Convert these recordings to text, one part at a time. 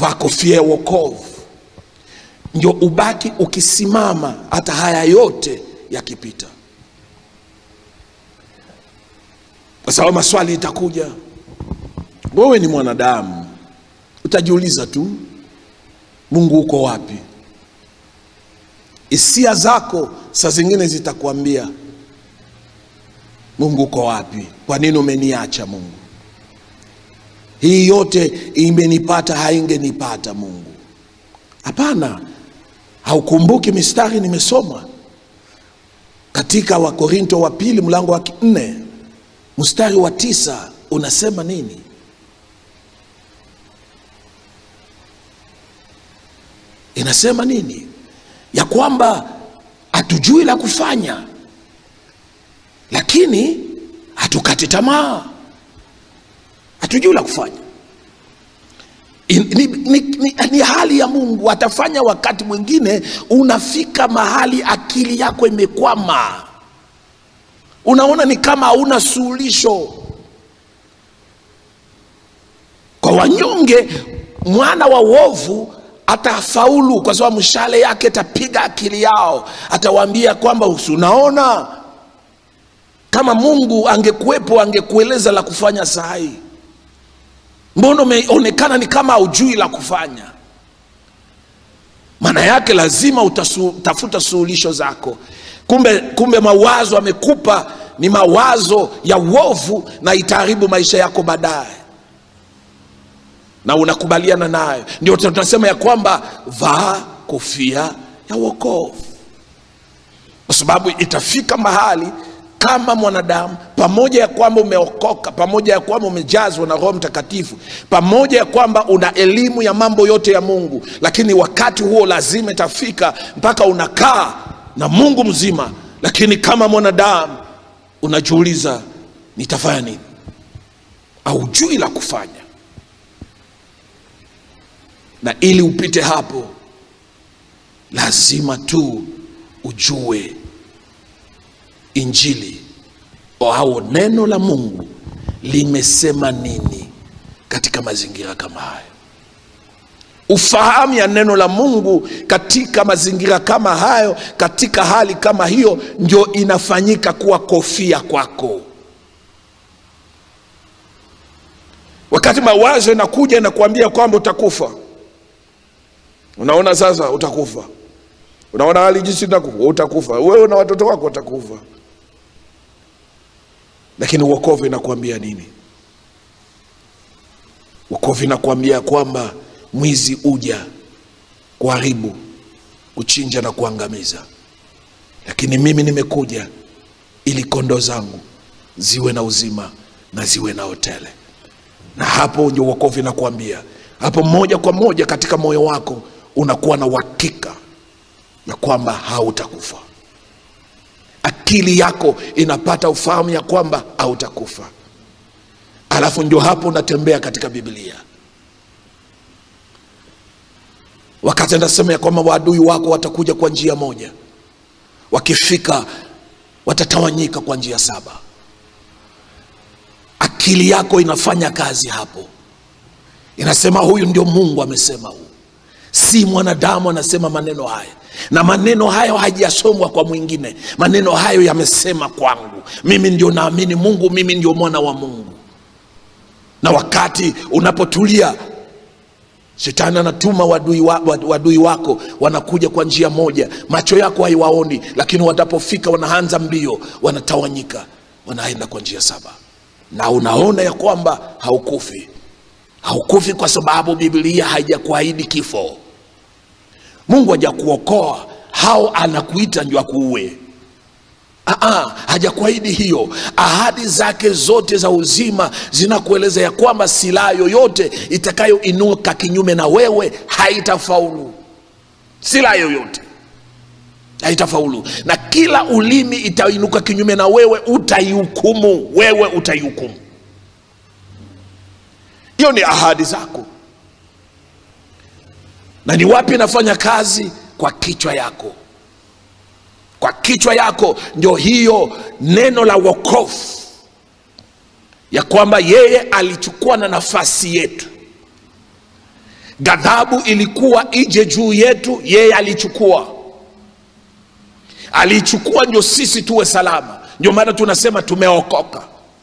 vaa kofia ya wokovu ndio ubaki ukisimama hata haya yote yakipita kwa sababu maswali itakuja wewe ni mwanadamu utajiuliza tu mungu uko wapi hisia zako saa zingine zitakwambia mungu uko wapi kwa nini umeniacha mungu hii yote imenipata haingenipata mungu hapana haukumbuki mistari nimesoma katika wakorinto wa pili mlango wa nne mstari wa tisa unasema nini inasema nini ya kwamba hatujui la kufanya lakini hatukati tamaa hatujui la kufanya In- ni, ni, ni, ni hali ya mungu atafanya wakati mwingine unafika mahali akili yako imekwama unaona ni kama hauna suluhisho kwa wanyonge mwana wa uovu atafaulu kwa sababu mshale yake atapiga akili yao atawaambia kwamba "Usi unaona kama mungu angekuwepo angekueleza la kufanya saa hii mbona umeonekana ni kama haujui la kufanya maana yake lazima utafuta suluhisho zako kumbe kumbe mawazo amekupa ni mawazo ya uovu na itaharibu maisha yako baadaye na unakubaliana nayo ndio tunasema ya kwamba vaa kofia ya wokovu kwa sababu itafika mahali kama mwanadamu pamoja ya kwamba umeokoka pamoja ya kwamba umejazwa na roho mtakatifu pamoja ya kwamba una elimu ya mambo yote ya mungu lakini wakati huo lazima itafika mpaka unakaa na mungu mzima lakini kama mwanadamu unajiuliza nitafanya nini aujui la kufanya na ili upite hapo lazima tu ujue injili au neno la mungu limesema nini katika mazingira kama haya ufahamu ya neno la mungu katika mazingira kama hayo katika hali kama hiyo ndio inafanyika kuwa kofia kwako wakati mawazo inakuja inakuambia kwamba utakufa unaona sasa utakufa unaona hali jinsi utakufa utakufa wewe na watoto wako watakufa lakini uokovu inakuambia nini uokovu inakuambia kwamba mwizi uja kuharibu kuchinja na kuangamiza lakini mimi nimekuja ili kondo zangu ziwe na uzima na ziwe na hotele na hapo ndio uokovu inakuambia hapo moja kwa moja katika moyo wako unakuwa na uhakika ya kwamba hautakufa akili yako inapata ufahamu ya kwamba hautakufa alafu ndio hapo unatembea katika biblia wakati anasema ya kwamba waadui wako watakuja kwa njia moja wakifika watatawanyika kwa njia saba akili yako inafanya kazi hapo inasema huyu ndio mungu amesema huu si mwanadamu anasema maneno haya na maneno hayo hajasomwa kwa mwingine maneno hayo yamesema kwangu mimi ndio naamini mungu mimi ndio mwana wa mungu na wakati unapotulia shetani anatuma wadui, wa, wadui wako wanakuja kwa njia moja macho yako haiwaoni lakini watapofika wanaanza mbio wanatawanyika wanaenda kwa njia saba na unaona ya kwamba haukufi haukufi kwa sababu biblia haijakuahidi kifo mungu hajakuokoa hao anakuita ndio akuue Aa, hajakuahidi hiyo ahadi zake zote za uzima zinakueleza ya kwamba silaha yoyote itakayoinuka kinyume na wewe haitafaulu silaha yoyote haitafaulu na kila ulimi itainuka kinyume na wewe utaihukumu wewe utaihukumu hiyo ni ahadi zako na ni wapi inafanya kazi kwa kichwa yako kwa kichwa yako ndio hiyo neno la wokovu ya kwamba yeye alichukua na nafasi yetu ghadhabu ilikuwa ije juu yetu yeye alichukua aliichukua ndio sisi tuwe salama ndio maana tunasema tumeokoka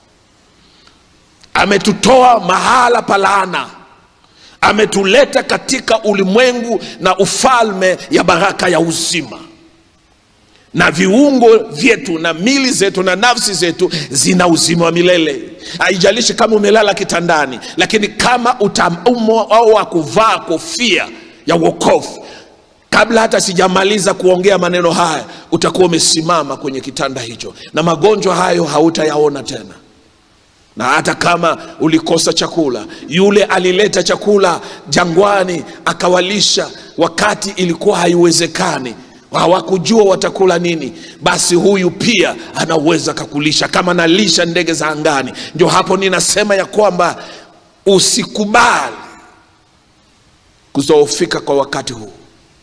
ametutoa mahala pa laana ametuleta katika ulimwengu na ufalme ya baraka ya uzima na viungo vyetu na mili zetu na nafsi zetu zina uzima wa milele haijalishi kama umelala kitandani lakini kama utaumwa au wa kuvaa kofia ya wokovu kabla hata sijamaliza kuongea maneno haya utakuwa umesimama kwenye kitanda hicho na magonjwa hayo hautayaona tena na hata kama ulikosa chakula yule alileta chakula jangwani akawalisha wakati ilikuwa haiwezekani hawakujua watakula nini basi huyu pia anaweza kakulisha kama nalisha ndege za angani ndio hapo ninasema ya kwamba usikubali kuzoofika kwa wakati huu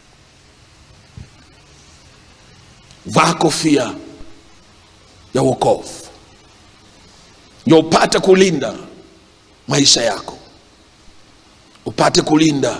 vaa kofia ya wokovu ndio upate kulinda maisha yako upate kulinda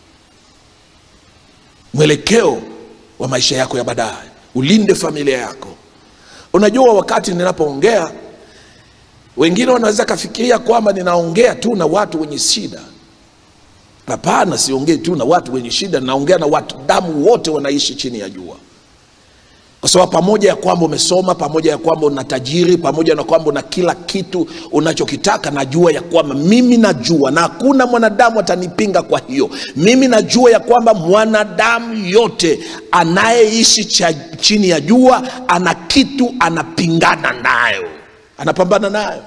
mwelekeo wa maisha yako ya baadaye ulinde familia yako unajua wakati ninapoongea wengine wanaweza kafikiria kwamba ninaongea tu na watu wenye shida hapana siongei tu na watu wenye shida naongea na watu damu wote wanaishi chini ya jua kwa sababu pamoja ya kwamba umesoma pamoja ya kwamba una tajiri pamoja na kwamba una kila kitu unachokitaka najua ya kwamba mimi najua na hakuna mwanadamu atanipinga kwa hiyo mimi najua ya kwamba mwanadamu yote anayeishi cha, chini ya jua ana kitu anapingana nayo anapambana nayo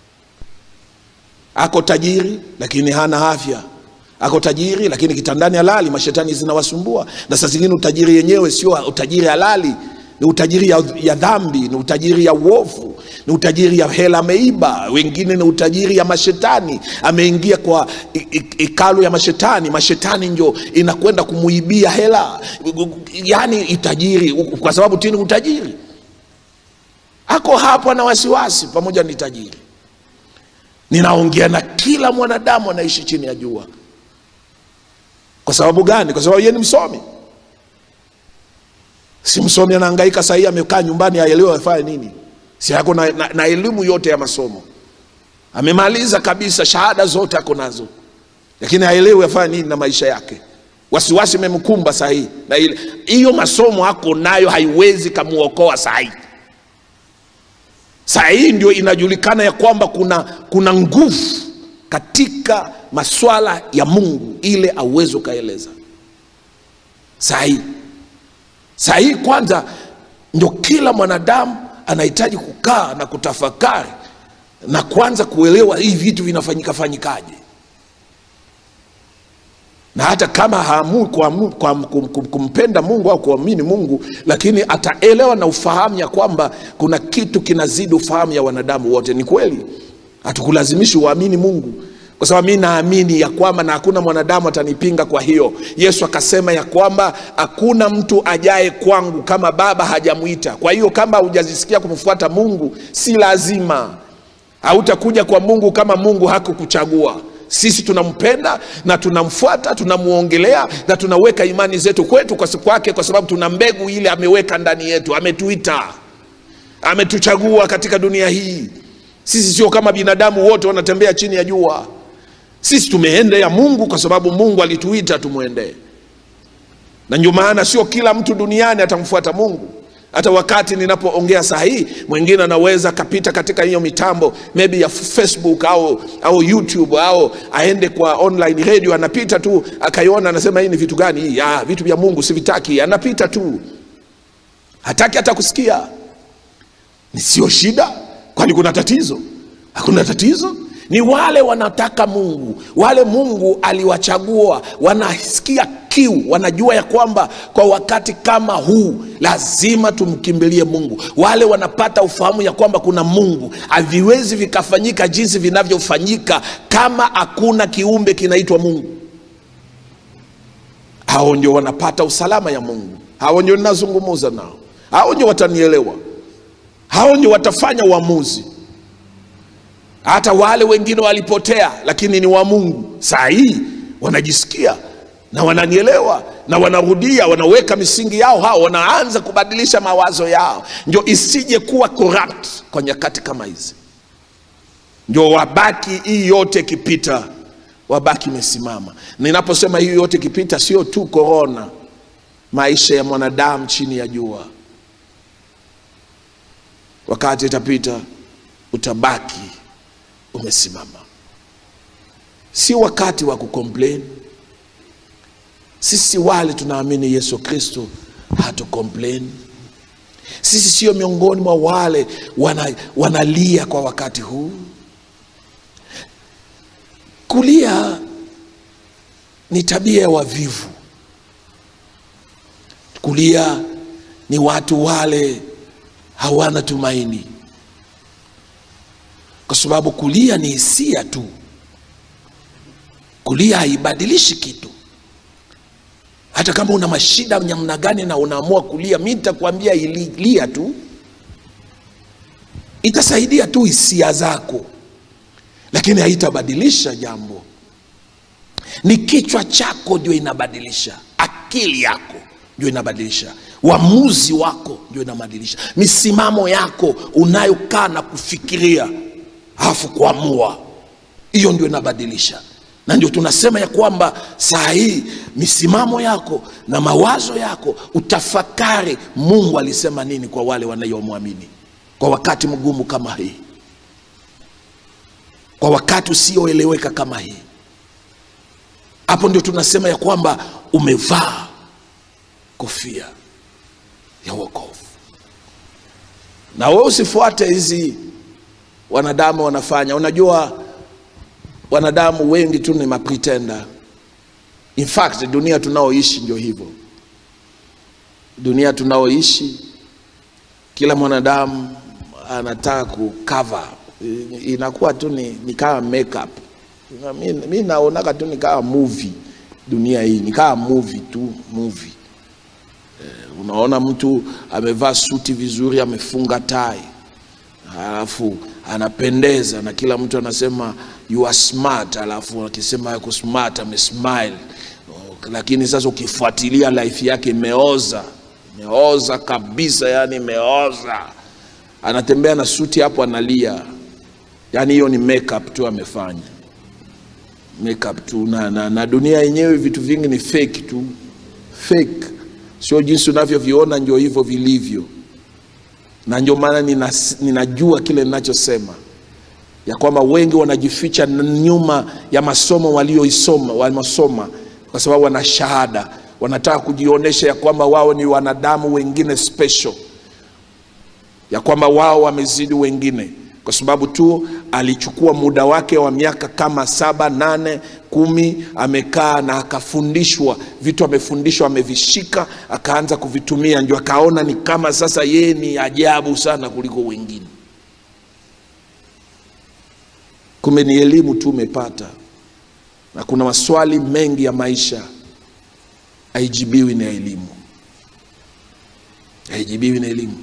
ako tajiri lakini hana afya ako tajiri lakini kitandani halali mashetani zinawasumbua na saa zingine utajiri yenyewe sio utajiri halali ni utajiri ya, ya dhambi ni utajiri ya uovu ni utajiri ya hela ameiba wengine ni utajiri ya mashetani ameingia kwa ikalu ya mashetani mashetani njo inakwenda kumuibia hela yani itajiri kwa sababu tini utajiri ako hapo na wasiwasi pamoja ni tajiri ninaongea na kila mwanadamu anaishi chini ya jua kwa sababu gani kwa sababu yeye ni msomi si msomi anahangaika sahii amekaa nyumbani aelewe afanye nini si ako na, na, na elimu yote ya masomo amemaliza kabisa shahada zote ako nazo lakini haelewi afanye nini na maisha yake wasiwasi imemkumba sahii na ile hiyo masomo ako nayo haiwezi kamuokoa sahii sahii ndio inajulikana ya kwamba kuna kuna nguvu katika maswala ya mungu ile awezi ukaeleza sahii sahii kwanza ndio kila mwanadamu anahitaji kukaa na kutafakari na kwanza kuelewa hii vitu vinafanyika fanyikaje na hata kama haamui kuamu- kuam- kum- kum- kumpenda mungu au kuamini mungu lakini ataelewa na ufahamu ya kwamba kuna kitu kinazidi ufahamu ya wanadamu wote ni kweli hatukulazimishi uamini mungu kwa sababu mi naamini ya kwamba na hakuna mwanadamu atanipinga kwa hiyo yesu akasema ya kwamba hakuna mtu ajaye kwangu kama baba hajamwita kwa hiyo kama hujazisikia kumfuata mungu si lazima hautakuja kwa mungu kama mungu hakukuchagua sisi tunampenda na tunamfuata tunamwongelea na tunaweka imani zetu kwetu kwa kwake kwa sababu tuna mbegu ile ameweka ndani yetu ametuita ametuchagua katika dunia hii sisi sio kama binadamu wote wanatembea chini ya jua sisi tumeendea mungu kwa sababu mungu alituita tumwendee na ndio maana sio kila mtu duniani atamfuata mungu hata wakati ninapoongea saa hii mwingine anaweza akapita katika hiyo mitambo maybe ya facebook au au youtube au aende kwa online radio anapita tu akaiona anasema hii ni vitu gani hii ah, vitu vya mungu sivitaki anapita tu hataki hata kusikia ni sio shida kwani kuna tatizo hakuna tatizo ni wale wanataka mungu wale mungu aliwachagua wanasikia kiu wanajua ya kwamba kwa wakati kama huu lazima tumkimbilie mungu wale wanapata ufahamu ya kwamba kuna mungu haviwezi vikafanyika jinsi vinavyofanyika kama hakuna kiumbe kinaitwa mungu hao ndio wanapata usalama ya mungu hao ndio ninazungumuza nao hao ndio watanielewa hao ndio watafanya uamuzi hata wale wengine walipotea lakini ni wa mungu saa hii wanajisikia na wananielewa na wanarudia wanaweka misingi yao hao wanaanza kubadilisha mawazo yao ndio isije kuwa corrupt kwa nyakati kama hizi ndio wabaki hii yote ikipita wabaki imesimama ninaposema hii yote ikipita sio tu korona maisha ya mwanadamu chini ya jua wakati itapita utabaki umesimama si wakati wa kucomplain sisi wale tunaamini yesu kristo hatu complain sisi sio miongoni mwa wale wana, wanalia kwa wakati huu kulia ni tabia ya wavivu kulia ni watu wale hawana tumaini kwa sababu kulia ni hisia tu kulia haibadilishi kitu hata kama una mashida namna gani na unaamua kulia mi nitakwambia ililia tu itasaidia tu hisia zako lakini haitabadilisha jambo ni kichwa chako ndio inabadilisha akili yako ndio inabadilisha uamuzi wako ndio inabadilisha misimamo yako unayokaa na kufikiria alafu kuamua hiyo ndio inabadilisha na ndio tunasema ya kwamba saa hii misimamo yako na mawazo yako utafakari mungu alisema nini kwa wale wanayomwamini kwa wakati mgumu kama hii kwa wakati usioeleweka kama hii hapo ndio tunasema ya kwamba umevaa kofia ya wokovu na wewe usifuate hizi wanadamu wanafanya unajua wanadamu wengi tu ni mapretenda in fact dunia tunaoishi ndio hivyo dunia tunaoishi kila mwanadamu anataka kukava inakuwa tu ni, ni kama makeup Na mi, mi naonaka tu ni kama movie dunia hii ni kama movie tu movie eh, unaona mtu amevaa suti vizuri amefunga tai alafu anapendeza na kila mtu anasema you are smart alafu akisema yako smart amesmile lakini sasa ukifuatilia life yake imeoza imeoza kabisa yani imeoza anatembea na suti hapo analia yaani hiyo ni makeup tu amefanya makeup tu na, na, na dunia yenyewe vitu vingi ni fake tu fake sio jinsi unavyoviona ndio hivyo vilivyo na ndio maana nina, ninajua kile ninachosema ya kwamba wengi wanajificha nyuma ya masomo walioisoma wamesoma kwa sababu wana shahada wanataka kujionyesha ya kwamba wao ni wanadamu wengine special ya kwamba wao wamezidi wengine kwa sababu tu alichukua muda wake wa miaka kama saba nane kumi amekaa na akafundishwa vitu amefundishwa amevishika akaanza kuvitumia ndio akaona ni kama sasa yeye ni ajabu sana kuliko wengine kumbe ni elimu tu umepata na kuna maswali mengi ya maisha haijibiwi na elimu haijibiwi na elimu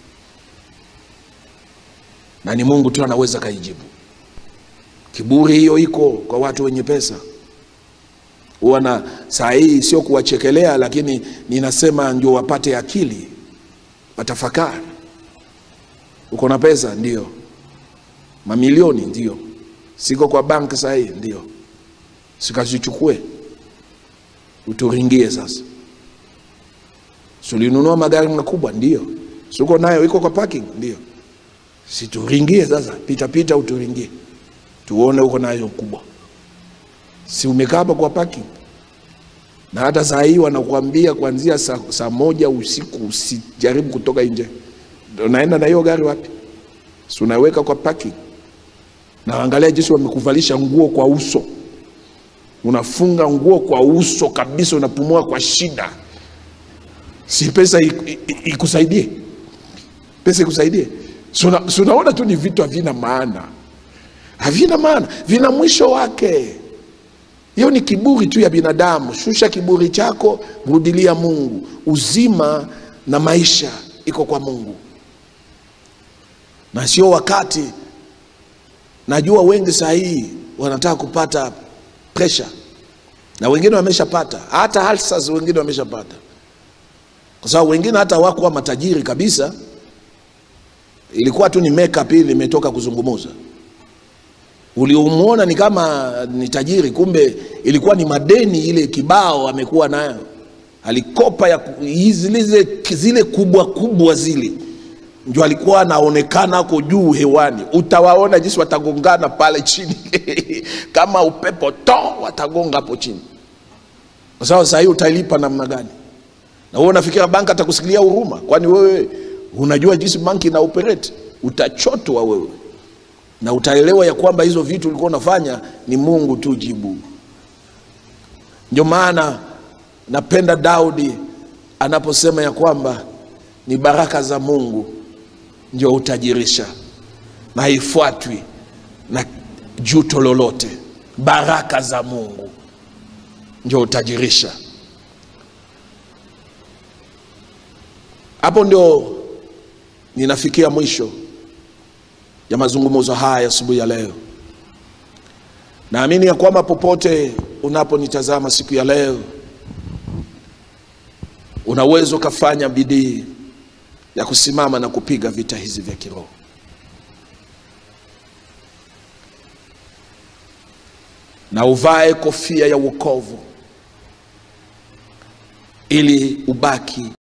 na ni mungu tu anaweza kaijibu kiburi hiyo iko kwa watu wenye pesa huwa na saa hii sio kuwachekelea lakini ninasema ndio wapate akili watafakari uko na pesa ndio mamilioni ndio siko kwa bank saa hii ndio sikazichukue uturingie sasa sulinunua magari makubwa ndio siko nayo iko kwa parking ndio situringie sasa pita pita uturingie tuone uko nayo kubwa si umekaa hapa kwa parking na hata saa hii wanakuambia kuanzia saa, saa moja usiku usijaribu kutoka nje unaenda na hiyo gari wapi si unaweka kwa parking na angalia jinsi wamekuvalisha nguo kwa uso unafunga nguo kwa uso kabisa unapumua kwa shida si pesa ikusaidie pesa ikusaidie si unaona tu ni vitu havina maana havina maana vina mwisho wake hiyo ni kiburi tu ya binadamu shusha kiburi chako mrudilia mungu uzima na maisha iko kwa mungu na sio wakati najua wengi saa hii wanataka kupata presha na wengine wameshapata, hata halsas wengine wameshapata, kwa sababu wengine hata hawakuwa matajiri kabisa, ilikuwa tu ni makeup ili imetoka kuzungumuza. Uliomwona ni kama ni tajiri, kumbe ilikuwa ni madeni ile kibao amekuwa nayo, alikopa ya ku- hizi- zile, zile kubwa kubwa zile ndio alikuwa anaonekana ako juu hewani. Utawaona jinsi watagongana pale chini kama upepo to, watagonga hapo chini, kwa sababu saa hii utalipa namna gani? Na wewe unafikiria banki atakusikilia huruma? Kwani wewe unajua jinsi banki ina operate? Utachotwa wewe na utaelewa ya kwamba hizo vitu ulikuwa unafanya ni Mungu tu jibu. Ndio maana napenda Daudi anaposema ya kwamba ni baraka za Mungu ndio hutajirisha na haifuatwi na juto lolote. Baraka za Mungu ndio hutajirisha. Hapo ndio ninafikia mwisho ya mazungumzo haya asubuhi ya leo. Naamini ya kwamba popote unaponitazama siku ya leo, unaweza ukafanya bidii ya kusimama na kupiga vita hizi vya kiroho. Na uvae kofia ya wokovu ili ubaki